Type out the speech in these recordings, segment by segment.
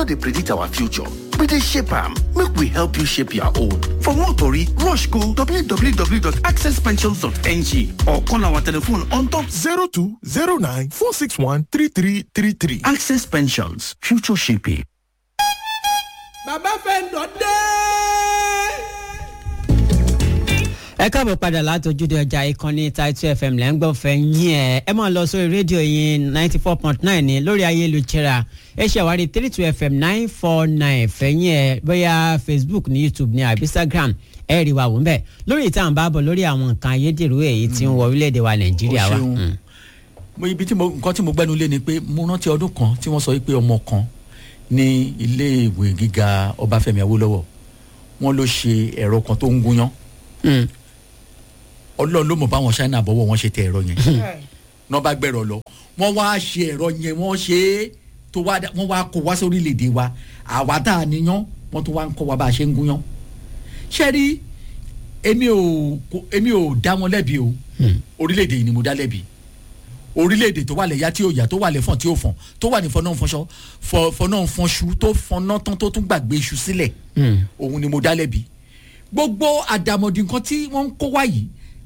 no dey predict our future we dey shape am make we help you shape your own for more tori rush go www.accesspensions.ng or call our telephone on top 0209 461 3333. access pensions future shaping. bàbá fẹ́ǹdọ̀ dé. ẹ káàbọ̀ padà látọjúde ọjà ìkànnì Title FM lẹ́ ń gbọ́ fẹ́ yín ẹ̀ ẹ máa lọ sórí rédíò yín ninety four point nine ní lórí ayélujára ẹ ṣàwárí three two fm nine four nine fẹ̀yìn ẹ̀ bóyá Facebook ní YouTube ní àbí Instagram ẹ rí wa wò ń bẹ̀ lórí ìtàn bá bọ̀ lórí àwọn nǹkan ayédèrú èyí tí ń wọ orílẹ̀-èdè wa Nàìjíríà wa. O ṣeun. Mm. mo ibi tí mo nǹkan tí mo gbẹ́nu lé ni pé mo rántí ọdún kan tí wọ́n sọ pé ọmọ kan ní ilé ìwé gíga Ọbáfẹ́mi Awólọ́wọ̀ wọ́n ló ṣe ẹ̀rọ kan tó ń gúnyán Mm. Ọlọ́run ló mọ̀ báwọn China bọ́wọ́ wọn ṣe tẹ ẹ̀rọ yẹn náà bá gbẹ̀rọ lọ wọ́n wá ṣe ẹ̀rọ yẹn wọ́n ṣe é tó wá dá- wọ́n wá kó wá sí orílẹ̀-èdè wa àwa tá a níyàn wọ́n tún wá ń kọ́ wa bá a ṣe ń gúnyán ṣé rí èmi ò kò- èmi ò dá wọn lẹ́bi o orílẹ̀-èdè yìí ni mo dá lẹ́bi orílẹ̀-èdè tó wà lẹ́yà tí ò yà tó wà lẹ́fọ̀n tí ò fọ̀n tó wà ní fọ̀nà fọ̀nṣọ́ fọ̀nà fọ̀nṣu tó fọ̀nà tán tó tún gbàgbé iṣu sílẹ̀ òun ni mo dá lẹ́bi gbogbo àdàmọ̀dì nǹkan tí wọ́n ń kó wá yìí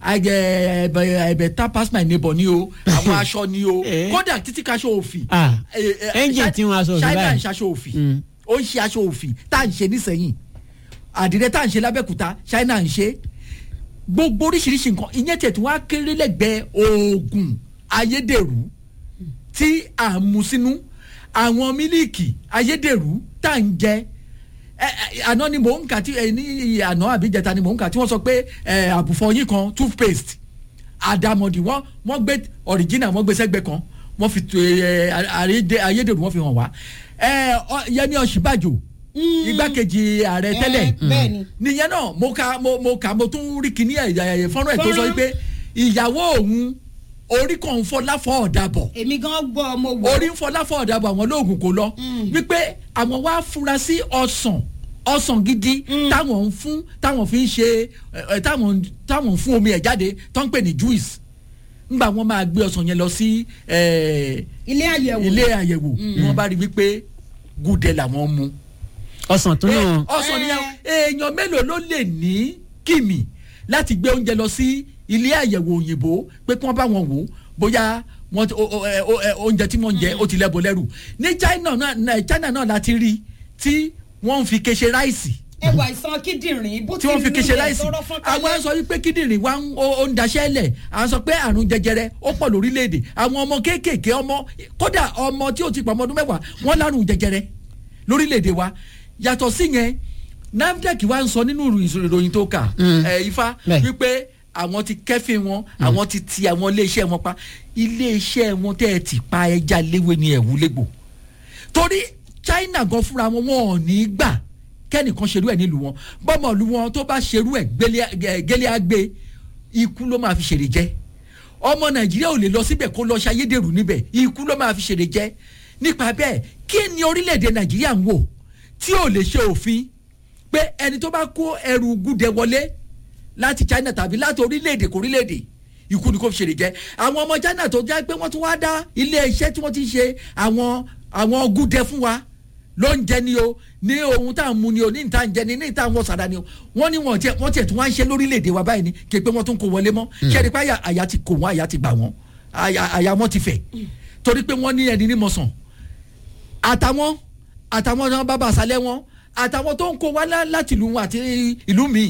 ẹ̀bẹ̀ ẹ̀bẹ̀ tá pass my neighbor ni o àwọn aṣọ ni o Eh. kódà títí kaṣọ òfì Ah, Eh, eh, engine tí wọ́n aṣọ òfì China báyìí. ń ṣaṣọ òfì Mm. ó ń ṣe aṣọ òfì tá à ń ṣe nísẹ̀yìn àdìrẹ tá à ń ṣe lábẹ́kúta China ń ṣe gbogbo oríṣiríṣi nǹkan ìyẹn tẹ̀ tí wọ́n á kéré lẹ́gbẹ̀ẹ́ oògùn ayédèrú tí à ń mu sínú àwọn mílíìkì ayédèrú tá à ń jẹ ẹ, ẹ, àná ni mò ń kà tí ẹ, ní àná àbíjẹta ni mò ń kà tí wọ́n sọ pé ẹ, àbùfọyín kan toothpaste àdàmọ̀dì wọ́n wọ́n gbé original wọ́n gbé sẹ́gbẹ́ kan wọ́n fi tu ẹ, àrédè- ayédèrú wọ́n fi hàn wá ẹ, ọ- Yẹmí Ọ̀ṣínbàjò igbákejì ààrẹ tẹ́lẹ̀ bẹ́ẹ̀ni. nìyẹn náà mo ka mo mo kà mo tún rí kíní ẹ̀ ẹ̀ fọ́nrán ẹ̀ tó sọ Fọ́nrán. pé ìyàwó òun orí kan ń fọ́ láfọ́ ọ̀dàbọ̀ èmi gan gbọ́ mo wò. orí ń fọ́ láfọ́ ọ̀dàbọ̀ àwọn olóògùn kò lọ wípé àwọn wá fura sí ọsàn ọsàn gidi táwọn ń fún táwọn fi ń ṣe ẹ, ẹ, táwọn táwọn ń fún omi ẹ̀ jáde tó ń pè ní juice ńgbà wọn máa gbé ọsàn yẹn lọ sí ẹ, ilé àyẹ̀wò. ilé àyẹ̀wò ni wọ́n bá rí wípé gúdẹ làwọn mu ọsàn tó náà ọsàn ni èèyàn mélòó ló lè ní kìmì láti gbé oúnjẹ lọ sí ilé àyẹ̀wò òyìnbó pé kí wọ́n bá wọn wò ó bóyá wọn o- o- ẹ- o- ẹ- oúnjẹ tí wọ́n ń jẹ ó ti lẹ́bọ̀ lẹ́rù ní China náà náà China náà láti rí tí wọ́n ń fi kéṣe ráìsì ẹwà ìsan kíndìnrín bó tí wọ́n fi kéṣe nílẹ̀ ráìsì tọrọ fọ́n àwọn kalẹ̀. sọ wípé kíndìnrín wa ń- ó ó ń daṣẹ́ lẹ̀ àwọn sọ pé àrùn jẹjẹrẹ ó pọ̀ lórílẹ̀‐èdè àwọn ọmọ kéékèèké ọmọ kódà ọmọ tí ó ti pọ̀ ọmọ ọdún mẹ́wàá wọ́n lárùn jẹjẹrẹ lórílẹ̀‐èdè wa yàtọ̀ sí yẹn NAFDAC wa ń sọ nínú ìròyìn tó kà ẹ̀ ifá Bẹ́ẹ̀. wípé àwọn ti kẹ́fìn wọn àwọn ti ti àwọn iléeṣẹ́ wọn pa iléeṣẹ́ wọn tẹ́ ẹ ti pa ẹja léwé ni ẹ̀wú légbò torí China gan fúnra wọn wọn ò ní gbà kẹ́nìkan ṣerú ẹ̀ nílùú wọn bọ́mọ̀ lu wọn tó bá ṣerú ẹ̀ gẹ́lẹ́ àgbẹ̀ ikú ló máa fi ṣèrè jẹ́ ọmọ Nàìjíríà ò lè lọ síbẹ̀ kó lọ ṣayédèrú níbẹ̀ ikú ló máa fi ṣèrè jẹ́ nípa bẹ́ẹ̀ kí ni orílẹ̀-èdè Nàìjíríà ń wò tí ò lè ṣe òfin pé ẹni tó bá kó ẹrù gúdẹ wọlé láti China tàbí láti orílẹ̀-èdè kò orílẹ̀-èdè ikú ni kò fi ṣèrè jẹ́ àwọn ọmọ China tó jẹ́ pé wọ́n tún wá dá ilé iṣẹ́ tí wọ́n ti ṣe àwọn àwọn gúdẹ fún wa ló ń jẹ ni o ní ohun tá à ń mu ni o ní ìta ń jẹ ni ní ìta ń wọ sàdá ni o wọ́n ní wọ́n tiẹ̀ wọ́n tiẹ̀ tún wá ń ṣe lórílẹ̀‐èdè wa báyìí ni kí pé wọ́n tún kó wọlé mọ́ ṣẹ́ni pé àyà- àyà ti kò wọ́n àyà ti gbà wọ́n àyà àyà wọn ti fẹ̀ torí pé wọ́n ní ẹni ní mọ̀sán àtàwọn àtàwọn náà bàbá àṣálẹ́ wọn àtàwọn tó ń kó wá lá- láti ìlú wọn àti ìlú míì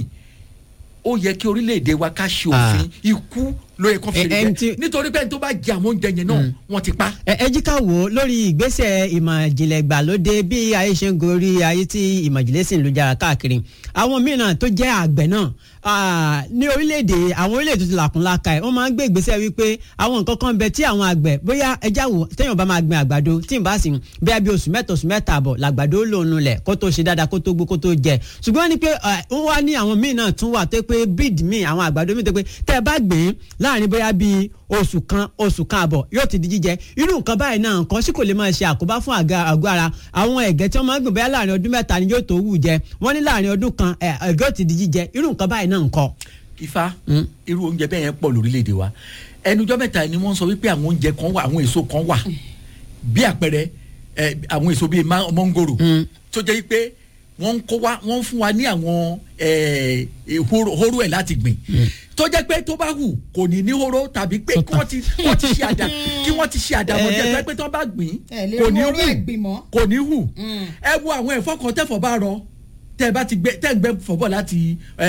ó yẹ kí orílẹ̀-èdè wa ká ṣe òfin ikú ló yẹ kó fi Ẹ- ṣe ẹni jẹ tí- nítorí pé ẹni tó bá jẹ àwọn oúnjẹ yẹn náà wọ́n ti pa. ẹ ẹ jí ká wò ó lórí ìgbésẹ̀ ìmọ̀ ìjìnlẹ̀ ìgbàlódé bí ayé ṣe ń gorí ayé tí ìmọ̀ ìjìnlẹ̀ sì ń lu jára káàkiri àwọn mìíràn tó jẹ́ àgbẹ̀ náà ah, ní orílẹ̀-èdè àwọn orílẹ̀-èdè tó ti làkún láka ẹ̀ wọ́n máa ń gbé ìgbésẹ̀ wípé àwọn nǹkan kan bẹ tí àwọn àgbẹ̀ bóyá ẹja wò téèyàn bá máa gbin àgbàdo tí n bá sì ń bóyá bí oṣù mẹ́ta oṣù mẹ́ta àbọ̀ làgbàdo lòun nulẹ̀ kó tó ṣe dáadáa kó tó gbó kó tó jẹ ṣùgbọ́n ní pé ah, wọ́n wá ní àwọn míì náà tún wà tó pé bíìdì míì àwọn àgbàdo míì tó pé tẹ́ ẹ bá gbìn láàrin bóyá bíi oṣù kan oṣù kan àbọ̀ yóò ti di jíjẹ irú nǹkan báyìí náà nǹkan sì kò lè máa ṣe àkóbá fún àga àgọ́ ara àwọn ẹ̀gẹ́ tí wọ́n máa ń gbìn bóyá láàrin ọdún mẹ́ta ni yóò tó wù jẹ wọ́n ní láàrin ọdún kan ẹ̀, ẹ̀gẹ́ ò ti di jíjẹ irú nǹkan báyìí náà nǹkan. ifá irú oúnjẹ bẹ́ẹ̀ yẹn pọ̀ lórílẹ̀‐èdè wa ẹnujọ́ mẹ́ta ni wọ́n sọ wípé àwọn oúnjẹ kan wà àwọn èso kan wà bí àpẹẹrẹ ẹ, àwọn èso bíi ma- mọ́ngòrò tó jẹ́ pé wọ́n ń kó wa wọ́n ń fún wa ní àwọn ẹ, ẹ, hóró hóró ẹ̀ láti gbìn tó jẹ́ pé tó bá hù kò ní ní hóró tàbí pé kí wọ́n ti wọ́n ti ṣe àdá kí wọ́n ti ṣe àdàmọ̀ jẹ́ tó jẹ́ pé tó bá gbìn Ẹ lè kò ní rí hù hóró ẹ̀ gbìn mọ́. kò ní hù ẹ wo àwọn ẹ̀fọ́ kan tẹ̀fọ́ bá rọ tẹ́ ẹ bá ti gbé tẹ́ ẹ gbé fọ́bọ̀ láti ẹ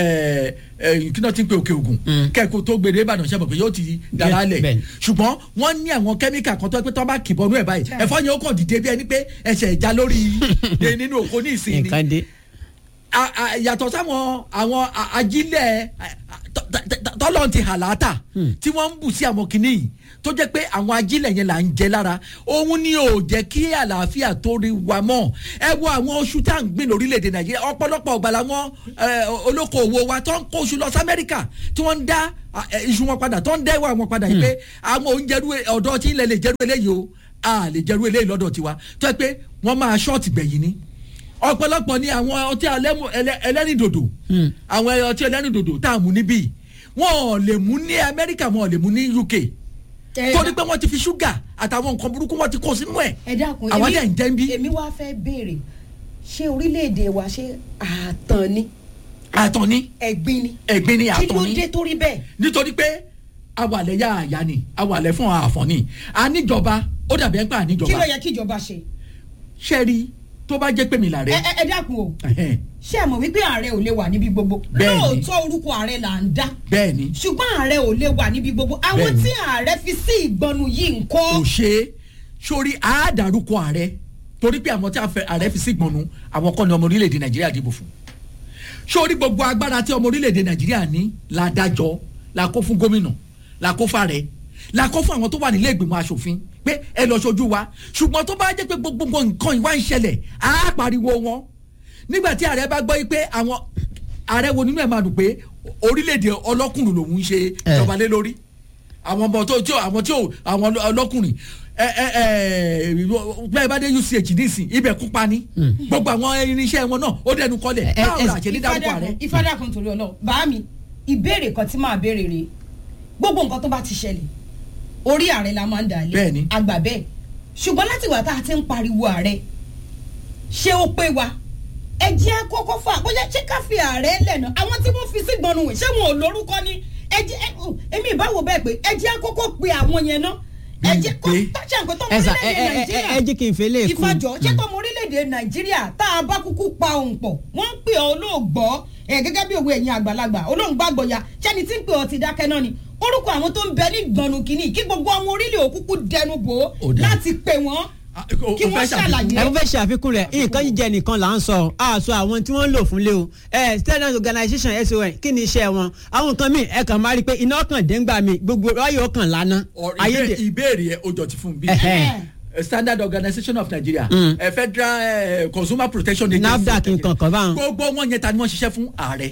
ẹ kí náà ti ń pe òkè ògùn kẹ́kọ̀ọ́ tó gbére ìbàdàn ṣẹ́ mọ̀ pé yóò ti dára lẹ̀ bẹ́ẹ̀ni. ṣùgbọ́n wọ́n ní àwọn kẹ́míkà kan tó pé tó bá kì bọ́nú ẹ̀ báyìí ẹ̀fọ́ yẹn ó kàn dìde bí ẹni pé ẹsẹ̀ ìjà lórí ẹ, nínú òkò ní ìsìn ni nǹkan dé. a- a- yàtọ̀ sáwọn àwọn a- ajílẹ̀ a- a- tọ́- tọ́- tọ́lọ́n ti hàlátà tí wọ́n ń bù sí àwọn kìnnì yìí tó jẹ́ pé àwọn ajílẹ̀ yẹn là ń jẹ lára òun ni ò jẹ́ kí àlàáfíà tó rí wa mọ́ ẹ wo àwọn oṣù tá à ń gbìn lórílẹ̀‐èdè nàìjíríà ọ̀pọ̀lọpọ̀ ọ̀gbà làwọn ẹ, olókoòwò wa tó ń kó oṣù lọ sí amẹ́ríkà tí wọ́n ń dá ẹ, iṣu wọn padà tó ń dá ìwà wọn padà yìí pé àwọn oúnjẹrú ọ̀dọ́ tí ilẹ̀ lè jẹ́rú eléyìí o a lè jẹ́rú eléyìí lọ́dọ̀ tiwa tó yẹ pé wọ́n máa ṣọ́ọ̀tì gbẹ̀yìn ni ọ̀pọ̀lọpọ̀ ni àwọn ọtí alẹ́mú- ẹlẹ́- ẹlẹ́rìndòdò àwọn ọtí ẹlẹ́rìndòdò tá a mú níbí wọn ò lè mú ní amẹ́ríkà wọn ò lè mú ní uk Ẹ torí dá- pé wọ́n ti fi ṣúgà àtàwọn nǹkan burúkú wọ́n ti kó sínú ẹ̀ ẹ dákun àwọn dẹ̀ ń jẹ́ ń bí èmi wá fẹ́ béèrè ṣé orílẹ̀-èdè wa ṣé ààtàn ni àtọ̀ ní ẹ̀gbin ni ẹ̀gbin ní kí àtọ̀ ló ní dé torí bẹ́ẹ̀ nítorí pé awàlẹ̀ yá àyà ni awàlẹ̀ fún àfọ̀ ni àníjọba ó dàbí ẹ̀ ń pa kí ló àníjọba yẹ kí ìjọba ṣe ṣẹ́ẹ̀rí tó bá jẹ́ pé mi là ẹ rẹ̀ ẹ- ẹ dákun o ẹ̀hẹ́n, ṣé ẹ mọ̀ wípé ààrẹ ò lè wà níbi gbogbo Bẹ́ẹ̀ni. lóòótọ́ orúkọ ààrẹ là ń dá bẹ́ẹ̀ ni ṣùgbọ́n ààrẹ ò lè wà níbi gbogbo àwọn Bẹ́ẹ̀ni. tí ààrẹ fi sí ìgbọnu yìí ń kọ́ kò ṣe é sórí àádárúkọ ààrẹ torí pé àwọn tí a fẹ́ ààrẹ fi sí gbọnú àwọn kọ́ni ọmọ orílẹ̀-èdè nàìjíríà dìbò fún sórí gbogbo agbára tí ọmọ orílẹ̀-èdè nàìjíríà ní la dájọ́ la kó fún gómìnà la kó fàrẹ la kó fún àwọn tó wà nílé ìgbìmọ̀ asòfin pé ẹ lọ ṣojú wa ṣùgbọ́n tó bá jẹ́ pé gbogbo nǹkan ìwà ń ṣẹlẹ̀ á pariwo wọn nígbà tí ààrẹ bá gbọ́ yí pé àwọn ààrẹ wo nínú ẹ̀ máa dùn pé orílẹ̀-èdè ọlọ́kùnrin lòun ń ṣe ìjọba lé lórí àwọn ọmọ tó tí ò àwọn tí ò àwọn ọlọ́kùnrin ẹ ẹ ẹ bẹ́ẹ̀ bá dé uch nísìn ibẹ̀ kú pa ni gbogbo àwọn irinṣẹ́ wọn náà ó dẹnu kọlẹ̀ ẹ- báwo ẹ- la ṣe ní dárúkọ rẹ. ìfádà kan torí ọlọ́run bá mi ìbéèrè kan tí màá béèrè rèé gbogbo nǹkan tó bá ti ṣẹlẹ̀ orí ààrẹ la máa ń dà lé Bẹ́ẹ̀ni. àgbà bẹ́ẹ̀ ṣùgbọ́n láti ìgbà tá a ti ń pariwo ààrẹ ṣé ó pé wa ẹ jẹ́ kókó fà bóyá ṣé ká fi ààrẹ lẹ́nu àwọn tí wọ́n fi sí gbọnú wẹ̀ ṣé wọn ò lórúkọ ni ẹ jẹ́ ẹ, ò, èmi ìbáwò bẹ́ẹ̀ pé ẹ jẹ́ kókó pe àwọn yẹn náà ẹ jẹ́ kó Bíi pé? ṣe nǹkan tó ẹ sà ẹ orílẹ̀-èdè ẹ ẹ nàìjíríà ẹ jí kí n fẹ́ lè kú. ìfàjọ ṣé tọmọ orílẹ̀-èdè nàìjíríà tá a bá kúkú pa òun pọ̀ wọ́n ń pè ọ́ olóògbọ́ ẹ̀ gẹ́gẹ́ bí òwe ẹ̀yin àgbàlagbà olóògbàgbọ́ ya ṣẹ́ni tí ń pè ọ́ ti dákẹ́ náà ni orúkọ àwọn tó ń bẹ ní gbọ̀nù kìíní kí gbogbo ọmọ orílẹ̀ òkúkú dẹnu bò ó Ó dáa. láti pè wọ́n Ah, o- kí o wọ́n fẹ́ ṣàfikún? ṣàlàyé. ẹ fẹ́ ṣàfikún rẹ̀ nǹkan jíjẹ nìkan là ń sọ àṣọ àwọn tí wọ́n ń lò fún lé o ẹ standard organisation son kí ni iṣẹ́ wọn àwọn nǹkan míì ẹ kàn máa rí i pé iná kan déngbà mi gbogbo ọyọ kan lánàá Or ayédè ìbé- ìbéèrè ẹ o jọ ti fún bí Ẹhẹ́. Eh, standard organisation of nigeria Mm. eh, federal eh, consumer protection agency NAFDAC nǹkan kan báwọn. gbogbo wọn yẹn ta ni wọ́n ṣiṣẹ́ fún ààrẹ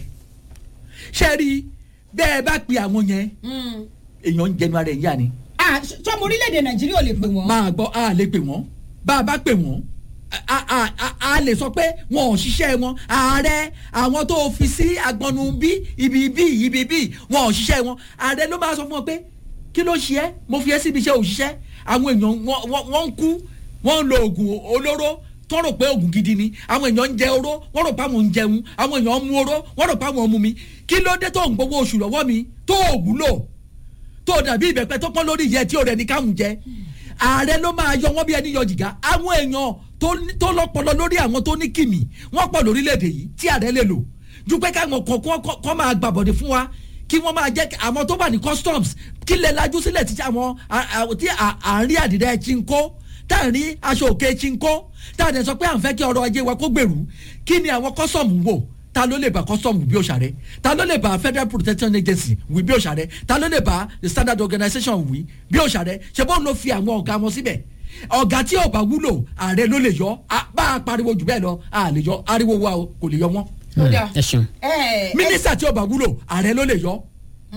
ṣe rí bẹ́ẹ̀ bá pe àwọn yẹn èèyàn ń jẹnu ara ẹ̀ yá ni Ah, ṣ- tọmọ orílẹ̀-èdè nàìjíríà ò lè pè wọ́n. máa gbọ́ a lè pè wọ́n bá a bá pè wọ́n a a a- a lè sọ pé wọn ò ṣiṣẹ́ wọn ààrẹ àwọn tó fi sí agbọnú bí ibi bí ibi bí wọn ò ṣiṣẹ́ wọn ààrẹ ló máa sọ fún wọn pé kí ló ṣe é mo fi ẹ́ síbi iṣẹ́ òṣìṣẹ́ àwọn èèyàn wọn- wọn wọn ń kú wọn ń lo oògùn olóró tó rò pé oògùn gidi ni àwọn èèyàn ń jẹ oró wọn rò pé àwọn ń jẹun àwọn èèyàn ń mu oró wọn rò pé àwọn ń mu mi kí ló dé tó ń gbowó oṣù lọ́wọ́ mi tó ò wúlò tó dàbí ìbẹ̀pẹ̀ tó pọ́n lórí ìyẹ́ tí ó rẹ̀ ní káwọn jẹ ààrẹ ló máa yọ wọ́n bí ẹni yọ jìgá àwọn èèyàn tó ní- tó lọ́pọlọ lórí àwọn tó ní kìmì wọ́n pọ̀ lórílẹ̀‐èdè yìí tí ààrẹ lè lò ju pé káwọn kọ̀ọ̀kan kọ́- kọ́ máa gbàbọ̀dé fún wa kí wọ́n máa jẹ́ kí àwọn tó wà ní customs kí lè lajú sílẹ̀ tí àwọn à- à- tí à- à ń rí àdìrẹ́ chinko tá à ń rí aṣọ òkè chinko tá à dẹ̀ sọ pé à ń fẹ́ kí ọrọ̀ ajé wa kó gbèrú kí ni àwọn custom wò ta ló lè bá custom wí bí òṣàrẹ ta ló lè bá federal protection agency wí bí òṣàrẹ ta ló lè bá the standard organisation wí bí òṣàrẹ ṣe bọ́n ló fi àwọn ọ̀gá wọn síbẹ̀ ọ̀gá tí ò bá wúlò ààrẹ ló lè yọ a- bá a pariwo jù bẹ́ẹ̀ lọ a lè yọ ariwo wa o kò lè yọ wọn Ó dáa. ẹ ṣeun. ẹ ẹ mínísítà tí ò bá wúlò ààrẹ ló lè yọ.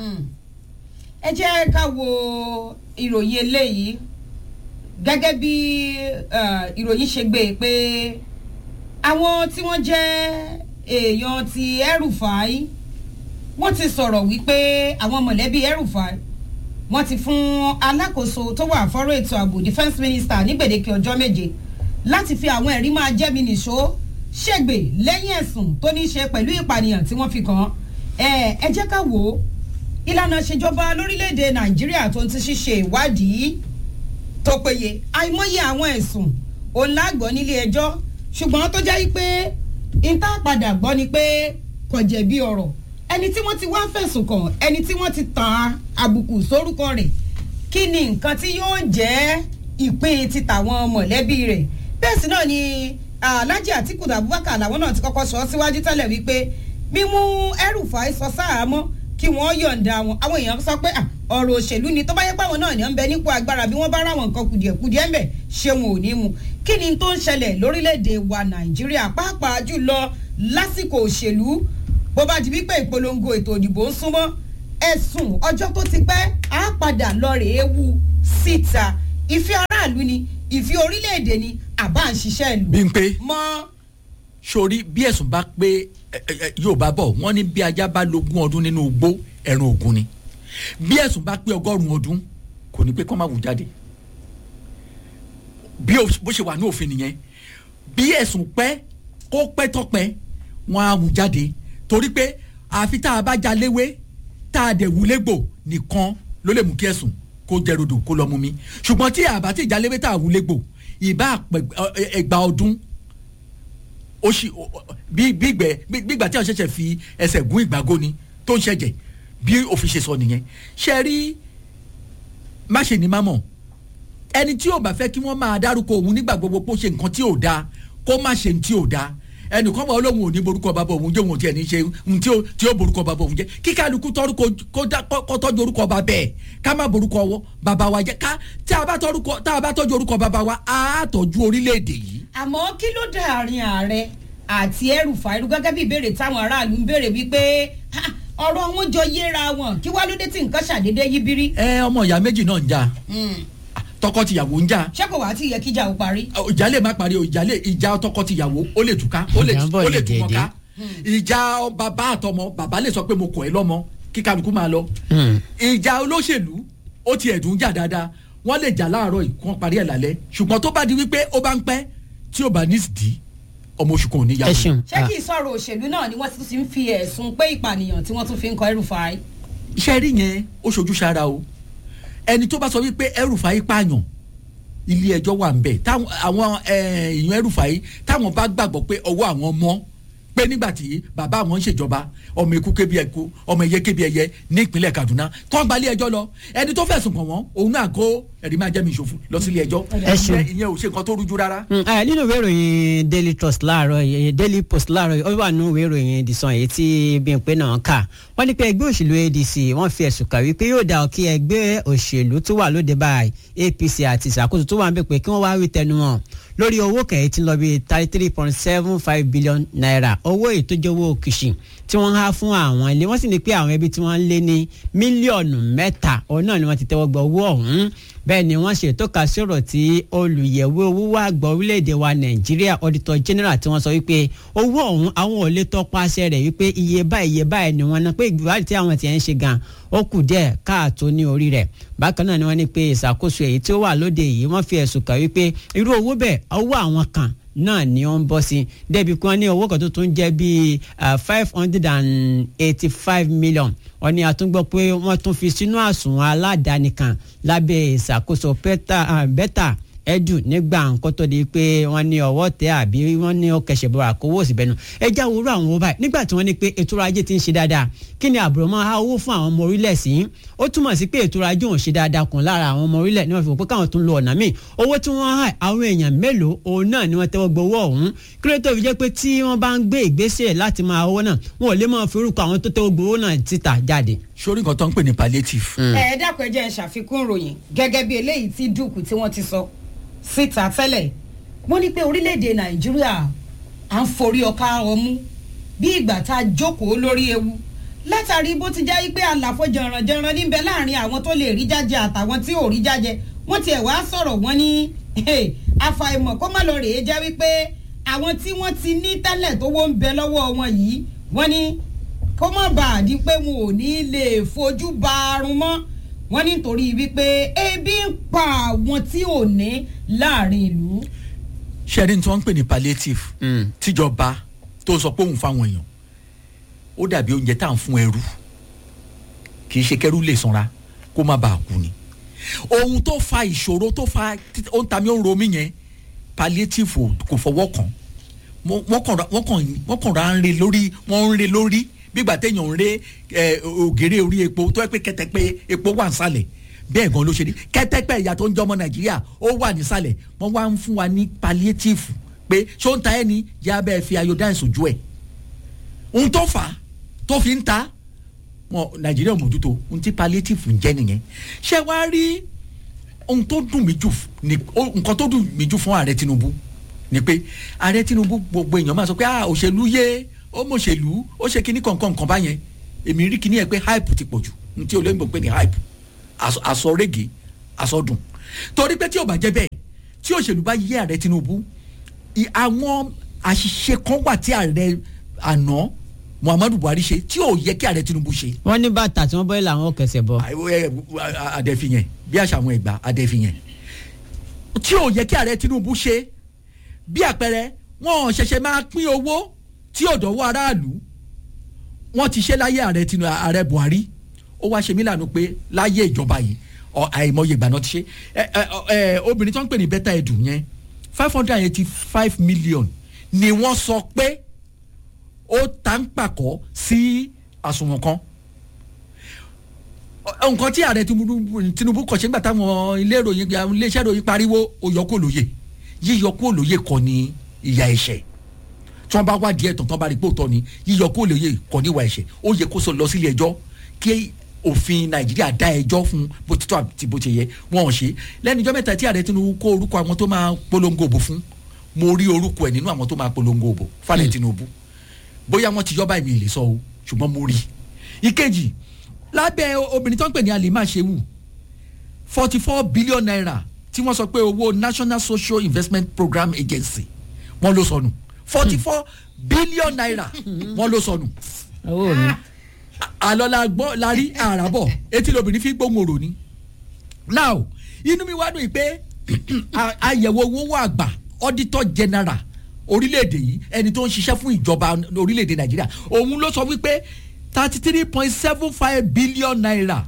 ẹ jẹ́ ká wo ìròyìn eléyìí gẹ́gẹ́ bí eh, ìròyìn ṣe gbé e pé àwọn tí wọ́n jẹ́ èèyàn ti El-Rufai wọ́n ti sọ̀rọ̀ wípé àwọn mọ̀lẹ́bí El-Rufai wọ́n ti fún alákòóso tó wà fọ́rọ̀ ètò ààbò defence minister ní gbèdéke ọjọ́ méje láti fi àwọn ẹ̀rí máa jẹ́mi nìṣó ṣègbè lẹ́yìn ẹ̀sùn tó ní í ṣe pẹ̀lú ìpànìyàn tí wọ́n fi kàn án ẹ ẹ jẹ́ ká wò ó ìlànà ìṣèjọba lórílẹ̀‐èdè nàìjíríà tó ń ti ṣíṣe ìwádìí tó péye àìmọye àwọn ẹ̀sùn òun lágbọ́ nílé ẹjọ́ ṣùgbọ́n tó jẹ́ pé ìta padà gbọ́ ni pé kò jẹ̀bi ọ̀rọ̀ ẹni tí wọ́n ti wá fẹ̀sùn kàn ẹni tí wọ́n ti tàn àbùkù sórúkọ rẹ̀ kí ni nǹkan tí yóò jẹ́ ìpín ti tàwọn mọ̀lẹ́bí rẹ̀ bẹ́ẹ̀ sì náà ni alhaji atiku abubakar làwọn náà ti kọ́kọ́ sọ síwájú tẹ́lẹ̀ wípé mímú ẹrùfà sọ sáàmọ́ kí wọ́n yọ̀ǹda wọn àwọn èèyàn sọ pé ọ̀rọ̀ òṣèlú ni tó bá yẹ pé àwọn náà ní ń bẹ nípò agbára bí wọ́n bá ráwọn nǹkan kùdìẹ̀kudìẹ̀ ń bẹ̀ ṣé wọn ò ní mu kí ni tó ń ṣẹlẹ̀ lórílẹ̀‐èdè wa nàìjíríà pàápàá jùlọ lásìkò òṣèlú bó bá di wípé ìpolongo ètò òdìbò ń súnmọ́ ẹ̀sùn ọjọ́ tó ti pẹ́ á padà lọ rèé wu síta ìfẹ́ aráàlú ni ìfẹ́ orílẹ̀‐èdè ni àbá ń ṣiṣẹ́ ìlú. bí n pé mọ́ sórí bí ẹ̀sùn bá pé ẹ, ẹ, ẹ, yóò bá bọ̀ wọ́n ní bí ajá bá lógún ọdún nínú igbó ẹran ògún ni bí ẹ̀sùn bá pé ọgọ́rùn-ún ọdún kò ní pé kọ́ máa wù jáde bí o- bó ṣe wà ní òfin nìyẹn bí ẹ̀sùn pẹ́ kó pẹ́ tọ́pẹ́ wọ́n á wù jáde torí pé àfi tá a bá já léwé tá a dẹ̀ wù légbò nìkan ló lè mú kí ẹ̀sùn kó jẹ rodò kó lọ mú mi ṣùgbọ́n tí àbá tí ìjà léwé tá a wù légbò ìbá ẹgbàá ọdún ó ṣì ó- ó- bí bí ìgbẹ́ bí bí ìgbà tí àwọn ṣẹ̀ṣẹ̀ fi ẹsẹ̀ gún ìgbàgó ni tó ń ṣẹ̀jẹ̀ bí òfin ṣe sọ nìyẹn ṣe rí má ṣe ní má mọ̀ ẹni tí ò bá fẹ́ kí wọ́n máa dárúkọ òun nígbà gbogbo pé ó ṣe nǹkan tí ò dáa kó má ṣe ní tí ò dáa ẹnìkan bá olóhùn ò ní borúkọ bàbá òun jẹ́ òun ò tiẹ̀ ní ṣe ohun tí ó tí ó borúkọ bàbá òun jẹ́ kí kálukú tọ́rúkọ kó dá- kó kó tọ́jú orúkọ bàbá ẹ̀ ká má borúkọ wọ bàbá wa jẹ́ ká tí a bá tọ́rúkọ tá a bá tọ́jú orúkọ bàbá wa á tọ́jú orílẹ̀-èdè yìí àmọ́ kí ló dá àárín ààrẹ àti ẹrù fàírù gẹ́gẹ́ bí ìbéèrè táwọn aráàlú ń béèrè wípé "Ha, ọ̀rọ̀ wọn jọ yéra wọn kí wá ló dé tí nǹkan ṣàdédé yí bírí. ẹ ọmọ ìyá méjì náà ń jà tọkọ-tìyàwó ń jà ṣé kò wá tí yẹ kíjà ó parí. ìjà lè má parí o ìjà lè ìjà tọkọ-tìyàwó ó lè túká ó lè Ìjà ń bọ̀ ó lè ní tú wọn déédéé. ká ìjà bàbá àtọmọ bàbá lè sọ pé mo kọ̀ ẹ́ lọ́mọ kí kálukú máa lọ ìjà olóṣèlú ó ti ẹ̀dùn jà dáadáa wọ́n lè jà láàárọ̀ yìí kí wọ́n parí ẹ̀ lálẹ́ ṣùgbọ́n tó bá di wípé ó bá ń pẹ́ tí ò bá ní ìdí ọmọ oṣù kan ò ní yàgò ẹ ṣeun ṣé kì í sọ̀rọ̀ òṣèlú náà ni wọ́n ti ń fi ẹ̀sùn pé ìpànìyàn tí wọ́n tún fi ń kọ ẹrù fàáyì. iṣẹ́ rí yẹn ó ṣojú sára o ẹni tó bá sọ wípé ẹrùfàáyí pààyàn ilé ẹjọ́ wà ń bẹ̀ táwọn àwọn eh, èèyàn ẹrùfàáyí táwọn bá gbàgbọ́ pé ọwọ́ àwọn mọ́ pé nígbà tí bàbá àwọn ń ṣèjọba ọmọ eku kébi ẹku ọmọ ẹyẹ kébi ẹyẹ ní ìpínlẹ̀ Kaduna kọ́ gba ilé ẹjọ́ lọ ẹni tó fẹ̀sùn kàn wọ́n òun náà kó ẹ̀rí máa jẹ́ mi ìṣòfò lọ sí ilé ẹjọ́ Ẹ ṣeun. ìyẹn ìyẹn ò ṣe nǹkan tó rújú rárá. Mm, eh, nínú ìwé ìròyìn daily trust láàárọ̀ yìí daily post láàárọ̀ yìí ó wà nínú ìwé ìròyìn the sun èyí tí Bímpé náà kà wọ́n ní pé ẹgbẹ́ òṣèlú ADC wọ́n fi ẹ̀sùn kà wípé yóò dá kí ẹgbẹ́ òṣèlú tó wà lóde báyìí APC àti ìṣàkóso tó wà ń bẹ̀ pé kí wọ́n wá wí tẹnu wọn lórí owó kẹ̀yìn tí ń lọ bí thirty three point seven five billion naira owó ìtójú owó kìsì tí wọ́n há fún àwọn ilé wọ́n sì ní pé àwọn ẹbí tí wọ́n ń lé ní mílíọ̀nù mẹ́ta òun náà ni wọ́n ti tẹ́wọ́ gba owó ọ̀hún bẹ́ẹ̀ ni wọ́n ṣètò ká sọ̀rọ̀ tí olùyẹ̀wò owó wà gbọ́ orílẹ̀-èdè wa nàìjíríà auditor general tí wọ́n sọ wípé owó ọ̀hún àwọn ò lè tọpasẹ̀ rẹ̀ wípé iye báyìí iye báyìí ni wọ́n ná pé ìgbìwádìí tí àwọn tiẹ̀ ń ṣe gan ó kù díẹ̀ káàtó ní orí rẹ̀ bákan náà ni wọ́n ní pé ìṣàkóso èyí tí ó wà lóde yìí wọ́n fi ẹ̀sùn kàn wípé irú owó bẹ́ẹ̀ owó àwọn kan náà ni ó ń bọ́ sí débi kí wọ́n ní owó kan tó tún jẹ́ bíi five hundred and eighty five million wọ́n ní àtúngbọ́ pé wọ́n tún fi sínú àsùnwọ̀n aládàáni kan lábẹ́ ìṣàkóso bẹ́tà ẹdù nígbà nǹkan tó di pé wọ́n ní ọwọ́ tẹ àbí wọ́n ní ó kẹsẹ̀ bọ̀ àkówó òsì bẹ́nu ẹjẹ́ àwòrán àwọn owó báyìí nígbà tí wọ́n ní pé ètò ọrọ̀ ajé ti ń ṣe dáadáa kí ni àbúrò máa há owó fún àwọn ọmọ orílẹ̀ sí ó túmọ̀ sí pé ètò ọrọ̀ ajé òun ṣe dáadáa kùn lára àwọn ọmọ orílẹ̀ ní wọ́n fi wò pé káwọn tún lo ọ̀nà míì owó tí wọ́n há àwọn èèyàn mélòó òun náà ni wọ́n tẹ́wọ́ gbowó ọ̀hún kí ló tó fi jẹ́ pé tí wọ́n bá ń gbé ìgbésẹ̀ láti máa owó náà wọn ò lè máa fi orúkọ àwọn tó tẹ́wọ́ gbowó náà síta jáde. sórí nǹkan tó ń pè ní palliative. ẹ dákun ẹ jẹ́ ń ṣàfikún ìròyìn gẹ́gẹ́ bí eléyìí tí dùkú tí wọ́n ti sọ síta tẹ́lẹ̀ wọ́n ní pé orílẹ̀-èdè nàìjíríà à ń forí ọkà ọmú bí ìgbà tá a jókòó lórí ewu látàrí bó ti jẹ́ pé àlàfo jẹranjẹran níbẹ̀ láàrin àwọn tó lè rí jájẹ àtàwọn tí ò rí jájẹ wọ́n tiẹ̀ wá sọ̀rọ̀ wọ́n ní àfàìmọ̀ kó má lọ rèé jẹ́ wípé àwọn tí wọ́n ti ní tẹ́lẹ̀ tó wó ń bẹ lọ́wọ́ wọn yìí wọ́n ní kó má bàa di pé wọn ò ní lè fojú ba arun mọ́ wọ́n nítorí wípé ebi ń pa àwọn tí ò ní láàrin ìlú. ṣẹ́ni tí wọ́n ń pè ní palliative tíjọba tó sọ pé òun fáwọn èèyàn ó dàbí oúnjẹ tá à ń fún ẹrú kì í ṣe kẹrú lè sanra kó má bàa kú ni ohun tó fa ìṣòro tó fa tí- ó ń ta mí ó ń ro mí yẹn palliative ò- kò fọwọ́ kàn Mo- wọ́n kàn ra- wọ́n kàn wọ́n kàn ra ń re lórí wọ́n ń re lórí bígbà téèyàn ń re ẹ, ògèrè orí epo tó yẹ pé kẹtẹpẹ epo wà nísàlẹ̀ bẹ́ẹ̀ gan ló ṣe rí kẹtẹpẹ ìyá tó ń jọmọ nàìjíríà ó wà nísàlẹ̀ wọ́n wá ń fún wa ní palliative pé ṣó ń ta ẹni yá bẹ́ẹ̀ fi iodine sójú ẹ̀ ohun tó fà á tó fi ń ta wọn nàìjíríà ò mójútó ohun tí palliative ń jẹ́ nìyẹn ṣé wàá rí ohun tó dùn mí jù ní ó- nǹkan tó dùn mí jù fún ààrẹ tinubu ni pé ààrẹ tinubu gbogbo èèyàn máa sọ pé ah òṣèlú yé ó mọ òṣèlú ó ṣe kíní kankan nǹkan báyẹn èmi rí kíní ẹ pé hype ti pọ̀ jù ní tí olóyìnbó pé ní hype àsọ- àsọrégé àsọdùn torí pé tí ò bá jẹ́ bẹ́ẹ̀ tí òṣèlú bá yé ààrẹ tinubu i- àwọn àṣìṣe kan wà tí ààrẹ àná muhammadu buhari ṣe tí ò yẹ kí ààrẹ tinubu ṣe wọ́n ní bàtà tí wọ́n bọ́ ilé àwọn kẹsẹ̀ bọ́. adẹ́fiyẹn bí àṣà àwọn ẹ̀gbá adẹ́fiyẹn tí ò yẹ kí ààrẹ tinubu ṣe bí àpẹẹrẹ wọn ò ṣẹ̀ṣẹ̀ máa pín owó tí ò dọ̀wọ́ aráàlú wọn ti ṣe láyé ààrẹ tinubu ààrẹ buhari ó wá ṣe mí lànà pé láyé ìjọba yìí ọ- àìmọye ìgbà náà ti ṣe ẹ ẹ ẹ obìnrin tó ń pè ní bẹ́tà ẹ̀dù yẹn five hundred and eighty five million ni wọ́n sọ pé ó ta ń pàkọ́ sí àsùnwọ̀n kan Ọ- nǹkan tí ààrẹ tinubu tinubu kọ̀ ṣe ń gbà táwọn ilé ìròyìn àwọn iléeṣẹ́ ìròyìn pariwo ó yọ kó lóye yíyọ kó lóye kọ́ ni ìyà ẹ̀ṣẹ̀ tí wọ́n bá wá díẹ̀ tán tán bá rí pé òótọ́ ni yíyọ kó lóye kọ́ ní ìwà ẹ̀ṣẹ̀ ó yẹ kó sọ lọ sílé ẹjọ́ kí òfin nàìjíríà dá ẹjọ́ fún bó ti tọ́ àti bó ti yẹ wọ́n ò ṣe lẹ́nu ìjọ́ mẹ́ta tí ààrẹ tinubu kó orúkọ àwọn tó máa polongo òbò fún mo rí orúkọ ẹ̀ nínú àwọn tó máa polongo òbò fálẹ̀ tinubu bóyá wọ́n ti yọ́ báyìí mi lè sọ o ṣùgbọ́n mo rí i ìkejì lábẹ́ obìnrin tó ń pè ní alima sehu forty four billion naira tí wọ́n sọ pé owó national social investment program agency wọ́n ló sọnù forty four billion naira wọ́n ló sọnù owó mi. àlọ́ la gbọ́ la rí àràbọ̀ etí lobìnrin fi gbóhùn òrò ni now inú mi wá dùn yìí pé a- àyẹ̀wò owó àgbà auditor general orílẹ̀-èdè yìí ẹni tó ń ṣiṣẹ́ fún ìjọba orílẹ̀-èdè nàìjíríà òun ló sọ wípé thirty three point seven five billion naira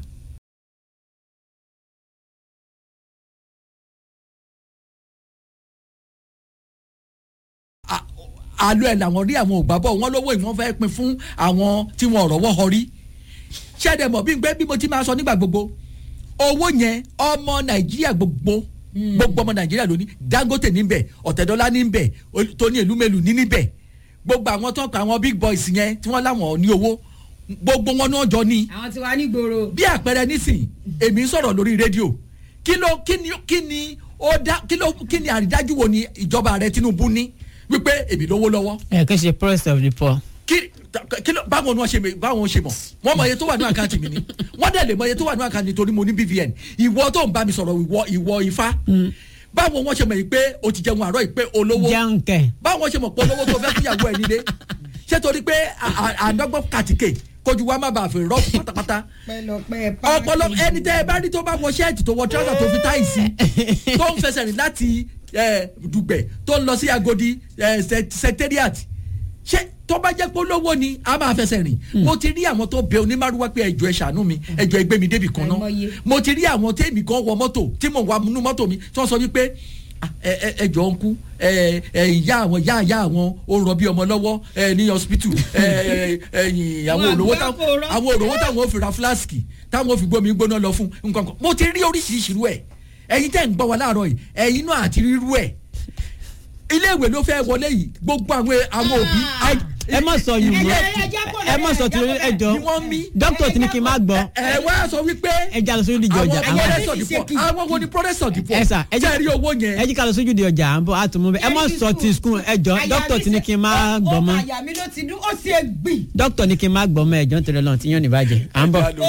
a- àlọ́ ẹ̀ làwọn rí àwọn ògbàbọ̀ wọn lówó ìwọ̀n fẹ́ pin fún àwọn tí wọn rọ̀wọ́ họ rí ṣẹ́dẹ̀ mọ̀ bí gbé bí mo ti máa sọ nígbà gbogbo owó yẹn ọmọ nàìjíríà gbogbo gbogbo ọmọ nàìjíríà ló ní dangote níbẹ̀ ọ̀tẹ̀dọ́lá níbẹ̀ Ol- tóní èlúmẹ̀lú ní níbẹ̀ gbogbo àwọn tó ń pa àwọn big boys yẹn tí wọ́n láwọn ní owó gbogbo wọn náà jọ ní àwọn tí wàá ní gbòòrò. bí àpẹẹrẹ nísìnyí èmi ń sọ̀rọ̀ lórí rédíò kí ló kí ni kí ni ó dá kí ló kí ni àrídájú wo ni ìjọba rẹ tinubu ní wípé èmi lówó lọ́wọ́ ẹ kí n ṣe press of the poor. kí kí ló báwo ni wọ́n ṣe mọ̀ báwo ṣe mọ̀ wọ́n mọ̀ iye tó wà ní àkáǹtì mi ni wọ́n dẹ̀ lè mọ̀ iye tó wà ní àkáǹtì torí mo ní bvn ìwọ tó ń bá mi sọ̀rọ̀ ìwọ ìwọ ifá báwo wọ́n ṣe mọ̀ yìí pé o ti jẹun àárọ̀ yìí pé olówó jẹun kẹ. báwo ṣe mọ̀ pé olówó tó fẹ́ fúnyàwó ẹ̀ nílé ṣé torí pé à- à- àdọ́gbọ́n kàtìkè kojú wa má bàa fi rọ́ọ̀kù pátápátá pẹlọpẹ ọpọlọ ẹni tẹ ẹ bá rí tó bá wọ ṣẹ́ẹ̀tì tó wọ tíráṣà tó fi táì sí tó ń fẹsẹ̀ rìn láti ẹ, dùgbẹ̀ tó ń lọ sí agodi ẹ, sec- secretariat ṣé tó bá jẹ́ pé olówó ni a máa fẹsẹ̀ rìn mo ti rí àwọn tó bẹ onímàrúwá pé ẹjọ́ ẹ ṣàánú mi ẹjọ́ ẹ gbé mi débì kan náà Àìmọye. mo ti rí àwọn tèmi kan wọ mọ́tò tí mo wà nínú mọ́tò mi tí wọ́n sọ wípé "Ah, ẹ ẹ ẹ jọ ń kú ẹ ẹ ìyá àwọn ìyá ìyá àwọn ó ń rọbí ọmọ lọ́wọ́ ẹ ní hospital ẹ ẹ ẹyìn àwọn Wọn òrówó àgbẹ̀ táwọn kò rọ. àwọn òrówó táwọn ò fi ra flask táwọn ò fi gbómi gbóná lọ fún nǹkan kan mo ti rí oríṣiríṣi irú ẹ̀ ẹ̀yin tẹ́ ń gbọ́ wa láàárọ̀ yìí ẹ̀yin náà àti rírú ẹ̀ iléèwé ló fẹ́ wọlé yìí gbogbo àwọn àwọn òbí ẹ má sọ yìí mọ́ ẹ má sọ tí ẹ jọ ni wọ́n mí dókítà tí ní kí n má gbọ́ ẹ wá sọ wípé ẹ já lọ sójú di àwọn ọjà àwọn àwọn ẹlẹ́sọ̀ dìpọ̀ àwọn wo ni pọ́rẹ́sọ̀ dìpọ̀ ẹ sà ẹ jẹ́ rí owó yẹn ẹ jí ká lọ sójú di ọjà à ń bọ̀ á tún mú bẹ́ẹ̀ ẹ má sọ ti skul ẹ jọ dókítà tí ní kí n má gbọ́ mọ́ àyà mi ló ti dún ó sì é gbìn. dókítà ní kí n má gbọ́ mọ́ ẹ jọ ń tẹ̀lé lọ́n tí yóò ní bàjẹ́ à ń bọ̀.